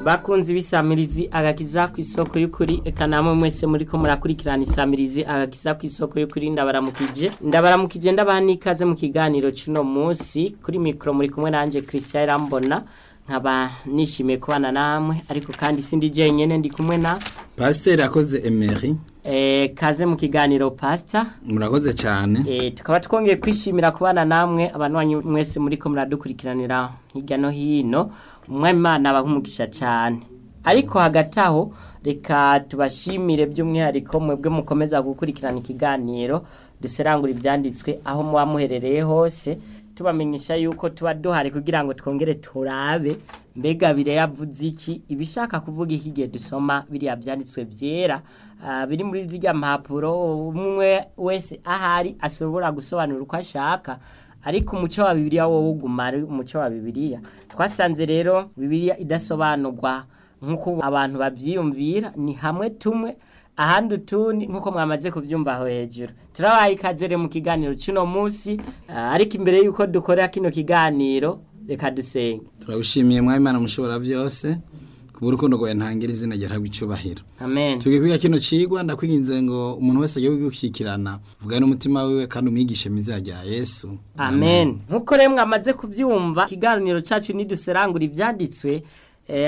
bakunzi b'isamirizi agakiza ku isoko y'ukuri eka namwe mwese muri ko murakurikirana isamirizi agakiza ku isoko y'ukuri ndabaramukije ndabaramukije ndabaha n'ikaze mu kiganiro cy'uno munsi kuri mikoro muri kumwe nanjye christian irambona nkaba nishimiye kubana namwe ariko kandi sindi jenyine ndi kumwe na pasiteri akoze emeri kaze mu kiganiro pasita murakoze cyane tukaba twongeye kwishimira kubana namwe abantu mwese muri ko muradukurikiranira hirya no hino umwamimana abahumugisha cyane ariko hagati aho reka tubashimire by'umwihariko mwebwe mukomeza gukurikirana ikiganiro duserangura ibyanditswe aho muba muherereye hose tubamenyesha yuko tuba duhari kugira ngo twongere turabe mbega yavuze iki ibishaka kuvuga iki igihe dusoma biriya byanditswe byera biri muri ziriya mpapuro umwe wese ahari ashobora gusobanura uko ashaka ariko umuco wa bibiriya wowe ugumara umuco wa bibiriya twasanze rero bibiriya idasobanurwa nk'uko abantu babyiyumvira ni hamwe tumwe ahandi utundi nk'uko mwamaze kubyumva aho hejuru turabaye ikaze rero mu kiganiro cy'uno munsi ariko imbere y'uko dukora kino kiganiro reka dusenge turabishimiye mwamimana mushobora byose kubura urukundo rwawe ntangira izina ryahabwa icyubahiro amen tugiye kwiga kino kigwa ndakwinginze ngo umuntu wese agiye gushyikirana vuga n'umutima wiwe kandi umwigishe myiza ya yesu amen nk'uko rero mwamaze kubyumva ikiganiro cyacu ntiduserangura ibyanditswe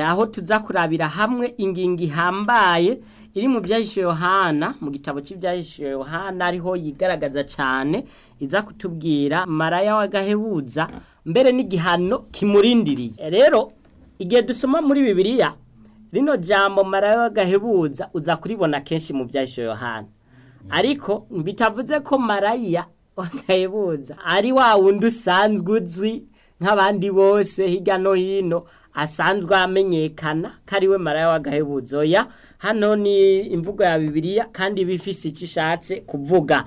aho tuza kurabira hamwe ingingo ihambaye iri mu byahishuye yohana mu gitabo cy'ibyahishuye yohana ariho yigaragaza cyane iza kutubwira maraya w'agahebuza mbere n'igihano kimurindiriye rero igihe dusoma muri bibiliya rino jambo maraya w'agahebuza uza kuribona kenshi mu byahishuye yohana ariko bitavuze ko maraya w'agahebuza ari wa wundi usanzwe uzwi nk'abandi bose hirya no hino asanzwe amenyekana ko ari we maraya w'agahebuzo ya hano ni imvugo ya bibiliya kandi bifise icyo ishatse kuvuga